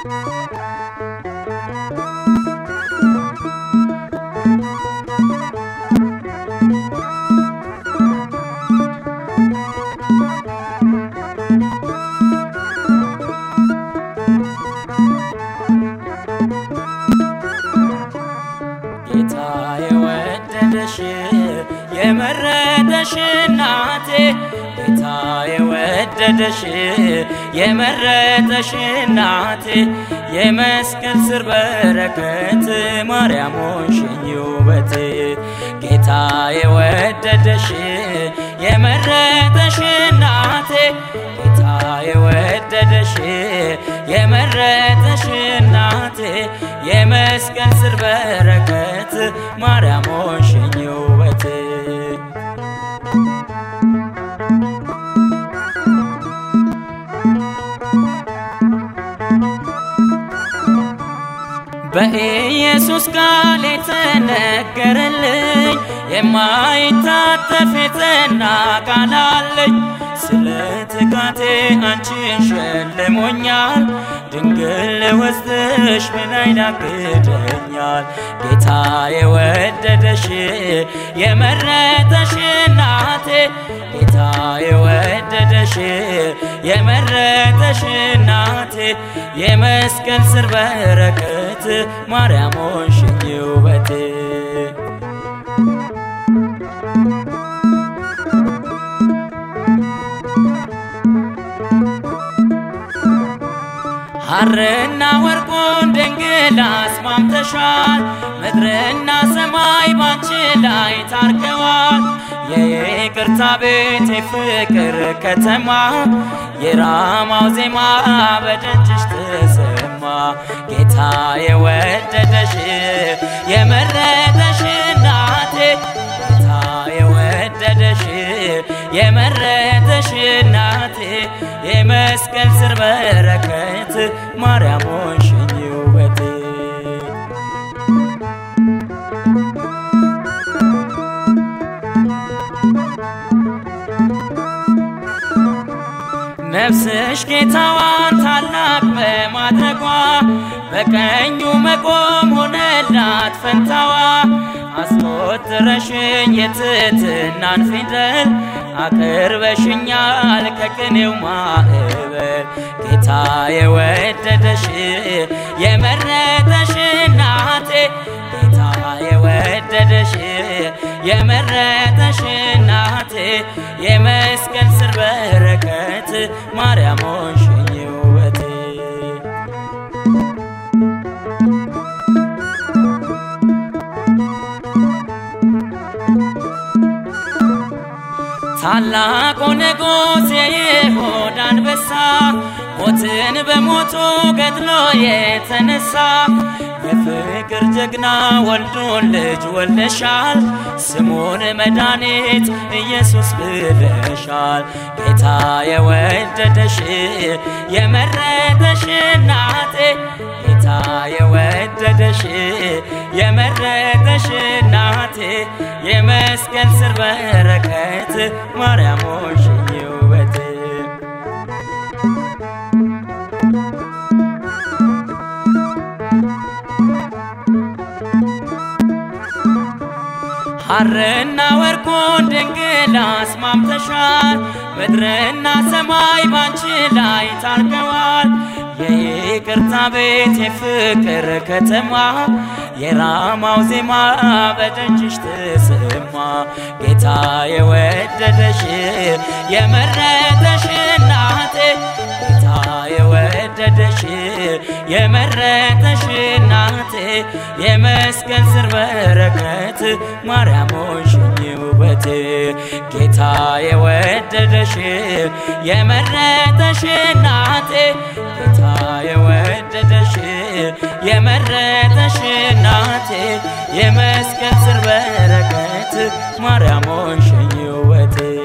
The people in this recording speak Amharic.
ጌታ የወደደሽ የመረጠሽ እናቴ ጌታ የወደደሽ የመረጠሽ እናቴ የመስቀል ስር በረከት ማርያም ሆንሽኝ ውበቴ ጌታ የወደደሽ የመረጠሽ እናቴ ጌታ የወደደሽ የመረጠሽ እናቴ የመስቀል ስር በረከት ማርያም ሆንሽኝ ውበቴ በኢየሱስ ቃል የተነገረልኝ የማይታጠፍ የጸና ቃል አለኝ። ስለ ትጋቴ አንቺን ሸልሞኛል። ድንግል ውስጥሽ ምን አይናግደኛል? ጌታ የወደደሽ የመረጠሽ እናቴ ጌታ የወደደሽ የመረጠሽ እናቴ የመስቀል ስር በረከት ማርያም ሆንሽኝ ውበቴ ሐርና ወርቁን ድንግል አስማምተሻል። ምድርና ሰማይ ባንቺ ላይ ታርከዋል። የይቅርታ ቤት የፍቅር ከተማ የራማው ዜማ በደጅሽ ተሰማ። ጌታ የወደደሽ የመረጠሽ እናቴ ጌታ የወደደሽ የመረጠሽ እናቴ የመስቀል ስር በረከት ማርያም ሆንሽኝ ውበቴ ነፍስሽ ጌታዋን ታላቅ በማድረጓ በቀኙ መቆም ሆነላት ፈንታዋ። አስቆጥረሽኝ የትህትናን ፊደል አቅርበሽኛል ከቅኔው ማዕበል። ጌታ የወደደሽ የመረጠሽ እናቴ ጌታ የወደደሽ የመረጠሽ እናቴ የመስቀል ስር በረከት ማርያም ሆንሽኝ ውበቴ ታላቁ ንጉሥ የይሁዳ አንበሳ ሞትን በሞቱ ገድሎ የተነሳ የፍቅር ጀግና ወልዶን ልጅ ወልደሻል። ስሙን መድኃኒት ኢየሱስ ብለሻል። ጌታ የወደደሽ የመረጠሽ እናቴ ጌታ የወደደሽ የመረጠሽ እናቴ የመስቀል ስር በረከት ማርያም ሆንሽኝ ውበቴ ሐርና ወርቁን ድንግል አስማምተሻል። ምድርና ሰማይ ባንቺ ላይ ታርገዋል። የይቅርታ ቤት የፍቅር ከተማ የራማው ዜማ በደጅሽ ተሰማ። ጌታ የወደደሽ የመረጠሽ እናቴ ጌታ የወደደሽ የመረጠሽ እናቴ የመስቀል ስር በረከት ማርያም ሆንሽኝ ውበቴ ጌታ የወደደሽ የመረጠሽ እናቴ ጌታ የወደደሽ የመረጠሽ እናቴ የመስቀል ስር በረከት ማርያም ሆንሽኝ ውበቴ